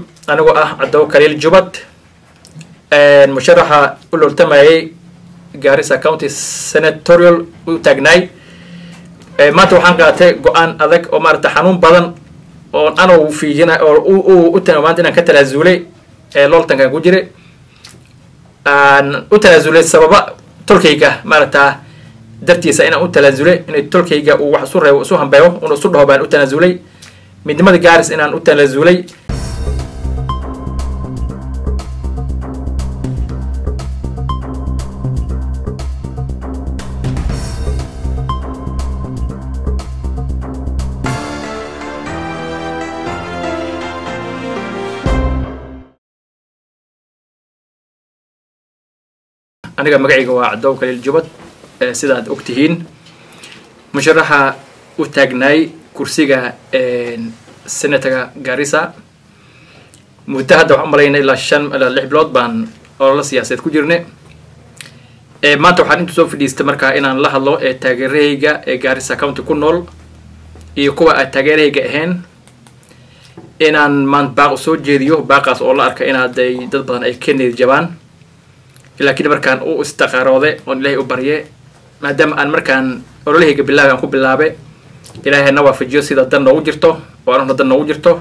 anigoo ah cadow kaliil jubad musharaxa u loltamayay gaarisa county senatorial u taagnaay maanta waxaan qaatay go-aan adag oo maarata xanuun badan oo anuu fiijina oo u maanta inaan ka tanaasulay looltankan ku jira aan u tanaasulay sababa tolkayga maarata dartiisa inaan u tanaasulay inay tolkayga uu wax isu reebo isu hambeeyo una isu dhaho baan u tanaasulay midnimada gaaris inaan u tanaasulay aniga magacayga waa cadow kaliil jubad sidaad og tihiin musharaxa u taagnaay kursiga senatorga garissa muddo hadda waxaan umalayna ilaa shan ilaa lix bilood baan ololo siyaasadeed ku jirne maanta waxaan inta soo fadhiistay markaa inaan la hadlo ee taageerahayga ee garissa county ku nool iyo kuwa aan taageerahayga ahayn inaan maan baaq usoo jeediyo baaqaas oo la arka inaaday dad badan ay ka niyad jabaan laakiin markaan u istaqaroode oon ilaahay u barye maadaama aan markaan ololahayga bilaabe aan ku bilaabe ilaahay na waafajiyo sida dan noogu jirto oo anuna dan noogu jirto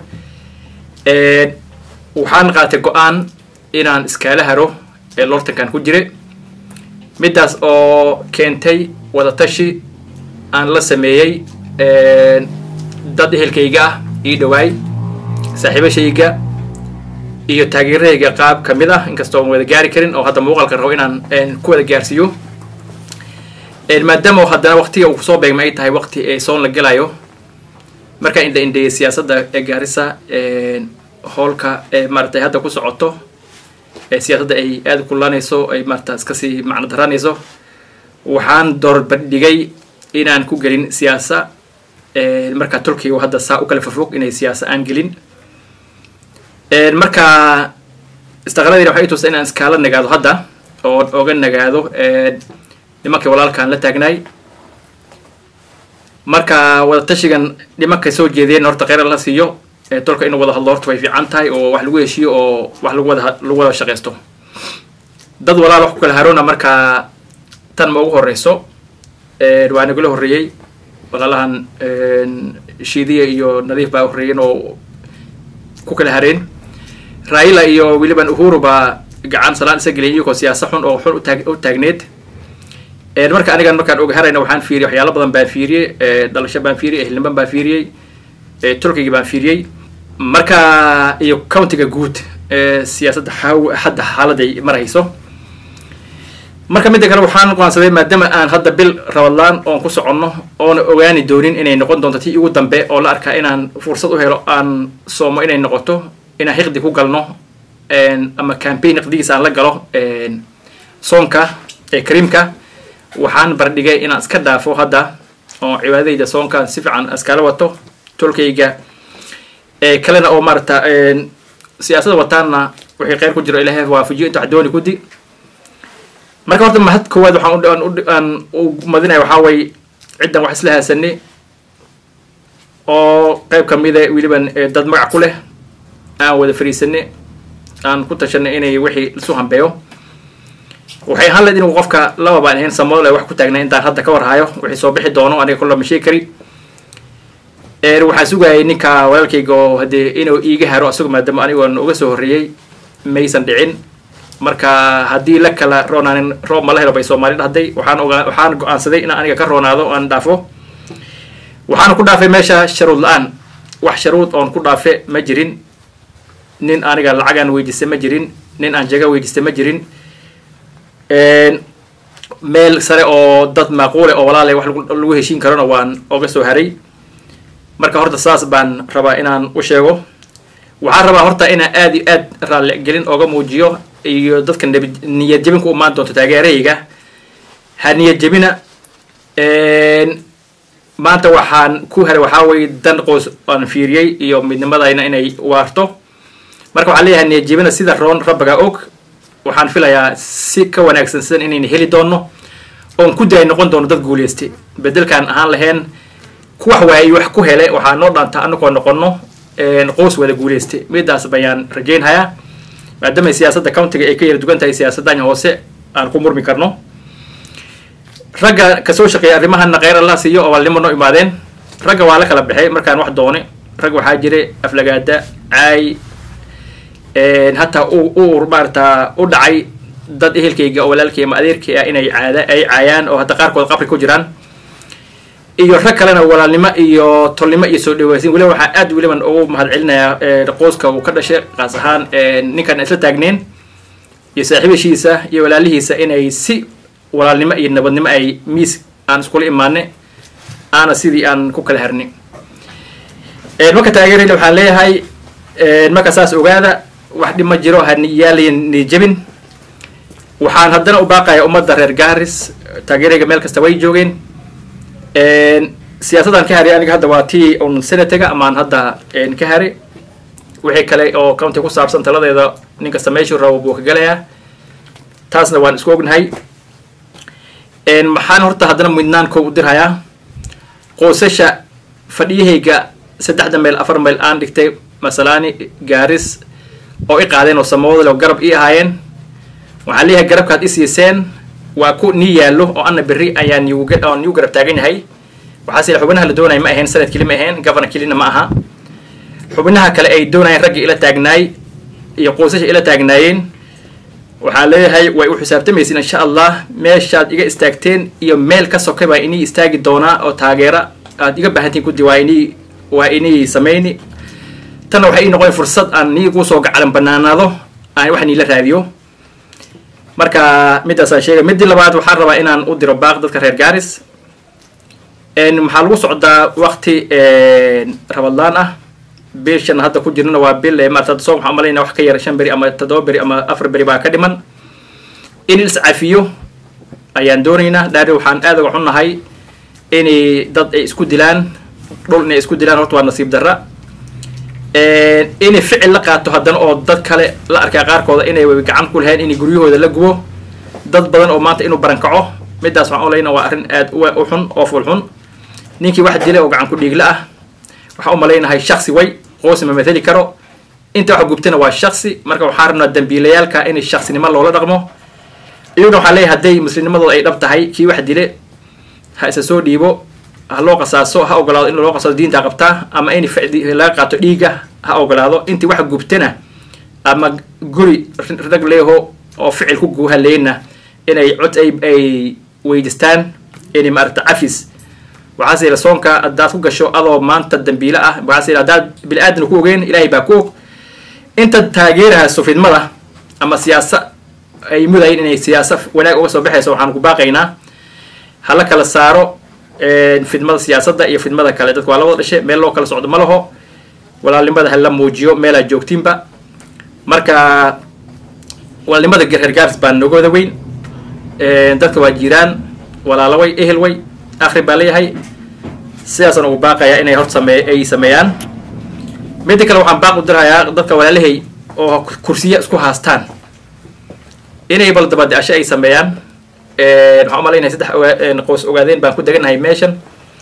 waxaan qaatay go-aan inaan iskaala haro ee looltankan ku jire middaas oo keentay wadatashi aan la sameeyey dad ehelkayga ah ii dhawaay saaxiibashayga iyo taageerahayga qaab ka mid ah inkastoo aan wada gaari karin oo hadda muuqaalka rabo inaan ku wada gaarsiiyo maadaama haddana waktiga uu kusoo beegma ay tahay wakti ee soon la gelayo markaan indha indheeyay siyaasadda ee gaarisa hoolka ee maaratay hadda ku socoto ee siyaasadda ay aada kulanayso ay maarata iskasii macno daranayso waxaan doorbadhigay inaan ku gelin siyaasa markaa turkiga hadda saa u kala fofog inay siyaasa aan gelin marka istaqaladayna waxay tusta inaan iskaala nagaado hadda oo oga nagaado nimankii walaalkaan la taagnaay marka wadatashigan nimankay soo jeediyeen horta kheyra la siiyo tolka inuu wada hadlo horta way fiican tahay oo wax lagu heshiyo oo wax lagu wada lagu wada shaqaysto dad walaal wax ku kala haroona markaa tan ma ugu horeyso waa nagula horreeyey walaalahan shiidiya iyo nadiif baa horreeyeen oo ku kala hareen raila iyo weliban uhuru baa gacan salaan isa geliyay iyagoo siyaasa xun oo xun utaag u taagneed marka anigan markaan oga harayna waxaan fiiriyay waxyaalo badan baan fiiriyey dhalasho baan fiiriyey ehelniman baan fiiriyey turkiga baan fiiriyey marka iyo countiga guud siyaasadda hadda xaaladay marayso marka midda kale waxaan go'aansaday maadaama aan hadda bil rabadlaan oon ku soconno oona ogaani doonin inay noqon doonto tii ugu dambe oo la arkaa inaan fursad u helo aan soomo inay noqoto inaan hiqdi ku galno ama campaign hiqdigiisa aan la galo soonka ee kariimka waxaan bardhigay inaan iska dhaafo hadda oo cibaadadayda soonka si fiican iskala wato tolkayga kalena oo maarata siyaasada wataanna wixii kheyr ku jiro ilaahay waafajiyo inta wax dooni kudi marka horta mahad koowaad waxaan aan u madinaya waxaa way ciddan wax isla haasani oo qayb kamida weliban dad magac ku leh aan wada fariisani aan ku tashanay inay wixii isu hambeeyo waxay ahaan lahayd inuu qofka laba baan ahayn samool ay wax ku taagnay intaan hadda ka warhayo wixii soo bixi doono aniga kolla ma sheegi kari waxaan sugayay ninka walaalkayga oo haddee inuu iiga haro asago maadaama anigoon uga soo horreeyey maysan dhicin marka haddii la kala roonaanin roob mala helo bay soomaali dhahday waxaan ogaa waxaan go-aansaday inaan aniga ka roonaado aan dhaafo waxaana ku dhaafay meesha sharuud la-aan wax sharuud oon ku dhaafe ma jirin nin aniga lacagaan weydiistay ma jirin nin aan jaga weydiistay ma jirin meel sare oo dad maaquule oo walaalay wax lagu heshiin karona waan oga soo haray marka horta saas baan rabaa inaan u sheego waxaan rabaa horta inaan aada iyo aad raalli gelin ooga muujiyo iyo dadka niyad jebin ku imaan doonto taageerahayga ha niyad jebina maanta waxaan ku haray waxaa weye dan qoys aan fiiriyey iyo midnimadayna inay waarto marka waxaan leeyahay niyad jebina sida roon rabbiga og waxaan filayaa si ka wanaagsan sidan inayna heli doono oon ku daay noqon doono dad guulaystay bedelkaan ahaan lahayn wax waaye wax ku hele waxaa noo dhaanta anagoo noqono qoys wada guuleystay midaas bayaan rajaynhayaa maadaama siyaasadda countiga ay ka yara dugan tahay siyaasaddan hoose aan ku murmi karno ragga kasoo shaqeeya arrimahana kheyr allah siiyo oo walnimo noo imaadeen ragga waa la kala baxay markaan wax doone rag waxaa jiray aflagaada caay hataa u maarata u dhacay dad ehelkayga oo walaalkay ama adeerkay ah inay caada ay caayaan oo hadda qaarkood qabri ku jiraan iyo rag kalena walaalnimo iyo tolnimo iyo soo dhaweysin weliba waxaa aad weliban ugu mahad celinayaa qoyska uu ka dhashay kaas ahaan ninkan isla taagneen iyo saaxiibashiisa iyo walaalihiisa inay si walaalnimo iyo nabadnimo ay miis aan iskula imaane aana sidii aan ku kala harni marka taageerayna waxaan leeyahay marka saas ogaada wax dhib ma jiro haniyaalayan nijabin waxaan haddana u baaqaya ummadda reer gaaris taageerayga meel kasta way joogeen siyaasaddan ka haray aniga hadda waa tii un senataga amaan hadda ka haray wixii kale oo county ku saabsan taladeeda nin kasta meeshuu rabo buu ka galayaa taasna waan isku ognahay maxaan horta haddana midnaan kow u dirhayaa qoysasha fadhiyahayga saddexda meel afar meel aan dhigtay masalaani gaaris oo i qaadeen oo samawada leo garab ii ahaayeen waxaan leeyahay garabkaad i siiseen waa ku nii yaallo oo anna berri ayaa nioo niu garab taagan yahay waxaase ila xubinaha la doonaya ma ahayn sanad keli ma ahayn governor kelina ma aha xubinaha kale ay doonayeen raggii ila taagnaay iyo qoysasha ila taagnaayeen waxaan leeyahay way u xisaabtamaysin insha allah meeshaad iga istaagteen iyo meel ka sokay baa inii istaagi doonaa oo taageera aad iga baahantiin kudi waa inii waa inii samayni tanna waxay ii noqon fursad aan niigu soo gacalan banaanaado aan wax niila raadiyo marka midaasaan sheegay midii labaad waxaan rabaa inaan u diro baaq dadka reer gaaris maxaa lagu socdaa wakti rabadlaan ah bishan hadda ku jirnana waa bil maarata soo waxaan malayna wax ka yara shan beri ama toddoba beri ama afar beri baa ka dhiman in iscafiyo ayaan doonaynaa dhaari waxaan aad uga xunnahay inay dad ay isku dilaan dhul inay isku dilaan horta waa nasiib darra inay ficil la qaato haddana oo dad kale la arkaa qaarkooda inay gacan ku lahayn inay guryahooda la gubo dad badan oo maanta inuu barankaco midaas waxaan olayna waa arrin aad u xun oo ful xun ninkii wax dilay oo gacan ku dhiigla ah waxaan u malaynahay shaksi way qoos ma mathali karo inta waxa gubtana waa shaksi marka waxaan rabnaa dambiilayaalka inay shaksinimo loola dhaqmo iyaguna waxaan leeyahay hadday muslimnimadooda ay dhab tahay kii wax dile ha isa soo dhiibo ha loo qasaaso ha ogolaado in loo qasaaso diinta qabtaa ama in laga qaato dhiiga ha ogolaado intii wax gubtana ama guri rag leeho oo ficil ku guuhaleyna inay cod ay ay weydistaan inay maarata cafis waxaase yila soonka haddaad ku gasho adoo maanta dambiile ah waxaase yila haddaad bini aadamna ku ogeen ilaahay baa ku og inta taageerahayso fidmada ama siyaasa ay mudayin inay siyaasa wanaag uga soo baxayso waxaan ku baaqaynaa hala kala saaro fidmada siyaasadda iyo fidmada kale dadka waa labada dhashe meel loo kala socdo ma laho walaalnimada hala muujiyo meelaad joogtiinba marka walaalnimada reer gaaris baa nooga wada weyn dadka waa jiraan walaalaway ehel way akri baa leeyahay sidaasaan ugu baaqayaa inay hor samee ay sameeyaan midda kale waxaan baaq u dirhayaa dadka walaalahay oo kursiya isku haastaan inay bal dabadasho ay sameeyaan waxaan umalaynaya saddex qoys ogaadeen baan ku deganahay meeshan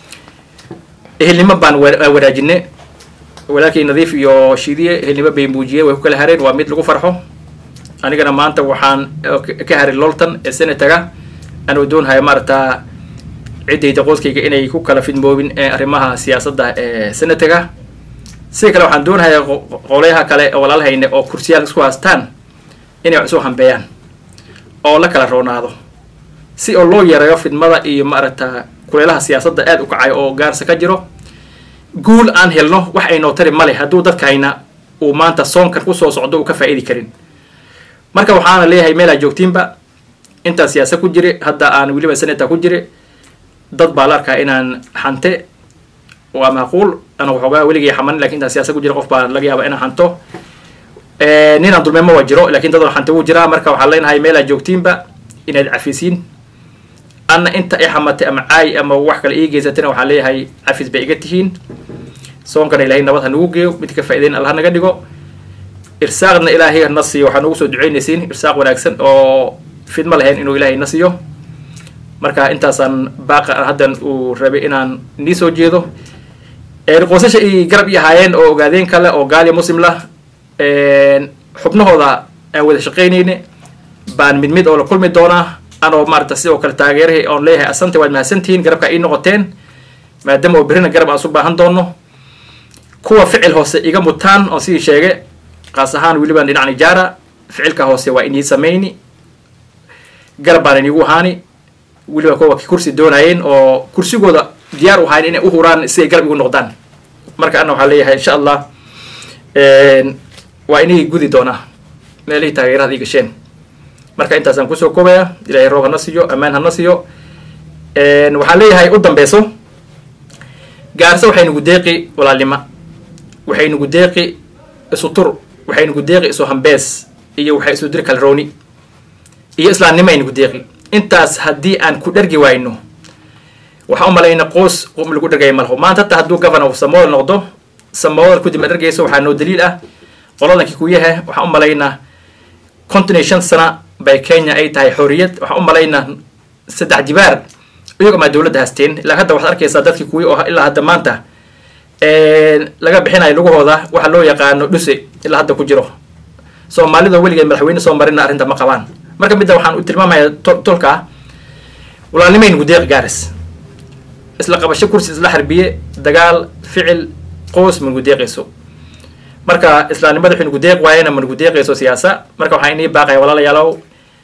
ehelnimo baan wanaajine walaalkay nadiif iyo shiidiye ehelnimo bay muujiyeen way ku kala hareen waa mid lagu farxo anigana maanta waxaan ka haray lolton ee senataga anuu doonhaya maarata ciddayda qoyskayga inay ku kala fidmoobin arrimaha siyaasadda ee senataga sida kale waxaan doonahayaa qolyaha kale oo walaalhayne oo kursiyaal isku haastaan inay wax isu hambeeyaan oo la kala roonaado si oo loo yareeyo fidmada iyo maaragta kuleelaha siyaasadda aad u kacayo oo gaarsa ka jiro guul aan helno wax aynoo tari male hadduu dadkayna uu maanta soonkan kusoo socdo uu ka faa'idi karin marka waxaana leeyahay meelaa joogtiinba intaan siyaasa ku jire hadda aan weliba senata ku jire dad baa la arkaa inaan xante waa macquul ana waxoogaa weligay xamanin lakin intaan siyaasa ku jira qof baa laga yaaba inaan xanto ninaan dulmeemo waa jiro lakin dad xante wuu jiraa marka waxaan leenahay meelaa joogtiinba inaad cafisiin anna inta i xamatay ama caay ama wax kale ii geysatana waxaan leeyahay cafis bay iga tihiin soonkana ilahay nabad ha nagu geeyo mid ka faa'idayn allah naga dhigo irsaaqna ilaahay na siiyo waxaa nagu soo ducaynaysiin irsaaq wanaagsan oo fidma lahayn inuu ilaahay na siiyo marka intaasaan baaqa haddan uu rabay inaan nii soo jeedo qoysasha ay garab i ahaayeen oo ogaadeen kale oo gaaliya muslim lah xubnahooda aan wada shaqaynayne baan mid mid oo la kulmi doonaa anoo maarata sidoo kale taageerahay oon leeyahay asante waad mahadsantihiin garabka ii noqoteen maadaama oo berrina garab aan isu baahan doono kuwa ficil hoose iga mutaan oon sidii sheege kaas ahaan welibaan dhinac nijaara ficilka hoose waa inii samayni garab baan inigu ahaani weliba kuwa kursi doonayeen oo kursigooda diyaar u ahayn inay u huraan si ay garab igu noqdaan marka ana waxaa leeyahay insha allah waa inii gudi doonaa meelihii taageerada ii gasheen marka intaasaan kusoo koobaya ilahay roob hana siiyo ammaan hana siiyo waxaan leeyahay u dambeyso gaarse waxay nagu deeqi walaalnimo waxay nagu deeqi isu tur waxay nagu deeqi isu hambees iyo waxay isu diri kalrooni iyo islaamnimo ay nagu deeqi intaas haddii aan ku dhergi wayno waxaan u malayna qoos lagu dhergaya malaho maanta hataa hadduu governor samoodal noqdo samoodal kudib ma dhergayso waxaa noo daliil ah qoladankii kuyahe waxaan u malaynaa konton iyo shan sana bay kenya ay tahay xorriyad waxaan u malaynaa saddex jibaar iyago maa dowladda haasteen ilaa hadda waxaad arkaysaa dadkii kuwi oo ilaa hadda maanta laga bixinayo lugahooda waxa loo yaqaano dhuse ilaa hadda ku jiro soomaalida weligeed madaxweyne soo marina arrinta ma qabaan marka midda waxaan u tilmaamaya tolka walaalnimay nugu deeq gaaris isla qabasho kursi isla harbiye dagaal ficil qoos ma nugu deeqayso marka islaamnimada waxay nugu deeq waayena ma nugu deeqayso siyaasa marka waxaan inii baaqaya walaalayaalow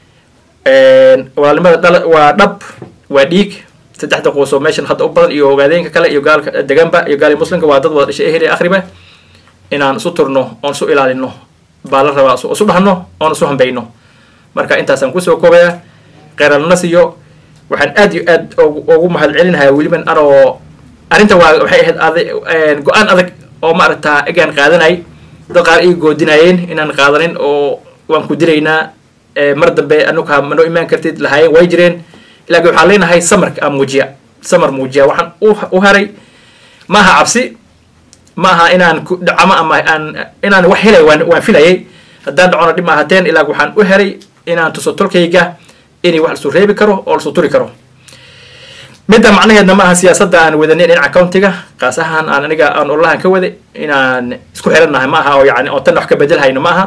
walaalnimada dhala waa dhab waa dhiig saddexda qoos oo meeshan hadda u badan iyo ogaadeenka kale iyo gaalka deganba iyo gaali muslimka waa dad wada dhashay ehel akhriba inaan isu turno oon isu ilaalino baa la rabaa isu dhahno oon isu hambayno marka intaasaan kusoo koobaya keeralna siiyo waxaan aad iyo aad ugu mahad celinayaa weliban anoo arrinta waa waxay ahayd ad go-aan adag oo maaragtaa egaan qaadanay dad qaar ii goodinayeen inaan qaadanin oo waan ku dilaynaa mar dambe anuka manoo imaan kartid lahaayeen way jireen laakiin waxaan leenahay samarka aan muujiya samar muujiya waxaan u haray ma aha cabsi ma aha inaan ku dhacamo ama aan inaan wax helay waan waan filayay haddaan dhacona dhib ma ahateen ilaa waxaan u heray inaan tuso tolkayga inay wax lasu reebi karo oo lasu turi karo midda macnaheedna ma aha siyaasadda aan wadanay dhinaca countiga kaas ahaan aan aniga aan ololahan ka wada inaan isku xirannahay ma aha oo yani oo tan wax ka bedelhayno ma aha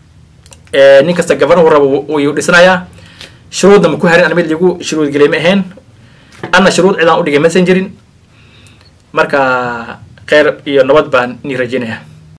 nin kasta gabarnuhu rabo wuu dhisanayaa shuruudna ma ku harin an mid ligu shuruud gelay ma ahayn anna shuruud cidaan udhigay masan jirin marka kheyr iyo nabad baan nii rajeynaya